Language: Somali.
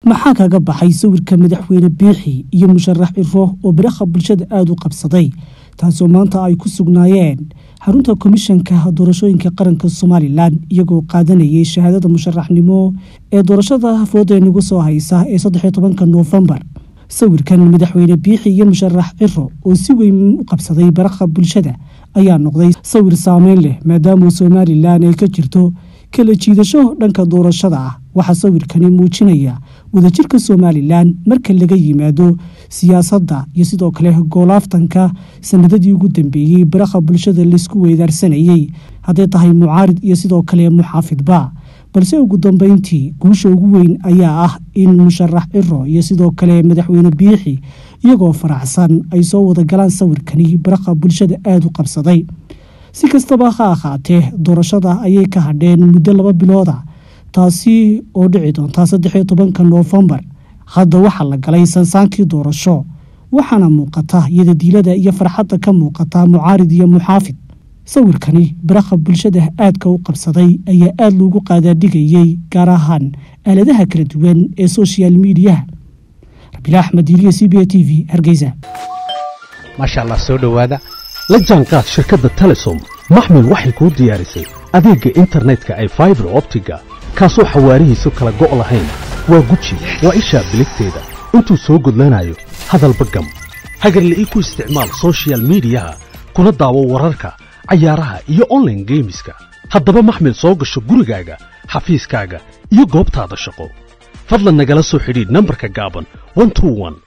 maxaa kaga baxay sawirka madaxweyne biixi iyo musharax ciro oo biraha bulshada aada u qabsaday taasoo maanta ay ku sugnaayeen xarunta komishanka doorashooyinka qaranka somalilan iyagoo qaadanayay shahaadada musharaxnimo ee doorashada fooda nagu soo haysa ee saddexiyo tobanka noofembar sawirkan madaxweyne biixi iyo musharax ciro oo si weyn u qabsaday baraha bulshada ayaa noqday sawir saameyn leh maadaama somalilan ay ka jirto kala jiidasho dhanka doorashada ah waxaa sawirkani muujinaya wadajirka somalilan marka laga yimaado siyaasadda iyo sidoo kale goolaaftanka sanadadii ugu dambeeyey baraha bulshada laysku weydaarsanayey hadday tahay mucaarid iyo sidoo kale muxaafidba balse ugu dambeyntii guusha ugu weyn ayaa ah in musharax ciro iyo sidoo kale madaxweyne biixi iyagoo faraxsan ay soo wada galaan sawirkani baraha bulshada aada u qabsaday si kastaba ha ahaatee doorashada ayay ka hadheen muddo laba bilooda taasi oo dhici doonta saddexiyo tobanka noofembar hadda waxaa la galay sansaankii doorasho waxaana muuqata yadadiilada iyo farxadda ka muuqata mucaarid iyo muxaafid sawirkani baraha bulshada aadka u qabsaday ayaa aada loogu qaadaadhigayey gaar ahaan aaladaha kala duwan ee social miidiyaha rabiila axmed iliya c b a t v hargeysa maasha allah soo dhowaada la jaanqaad shirkadda telesom maxmil waxay kuu diyaarisay adeegga internetka ay faibar optiga kaasoo xawaarihiisu kala go' lahayn waa guji waa ishaa biligteeda intuu soo gudlanayo hadalba gam hagarla'ii ku isticmaal sochial miidiyaha kuna daawo wararka cayaaraha iyo onlaine geemiska haddaba maxmil soo gasho gurigaaga xafiiskaaga iyo goobtaada shaqo fadlan nagala soo xidhiidh nambarka gaaban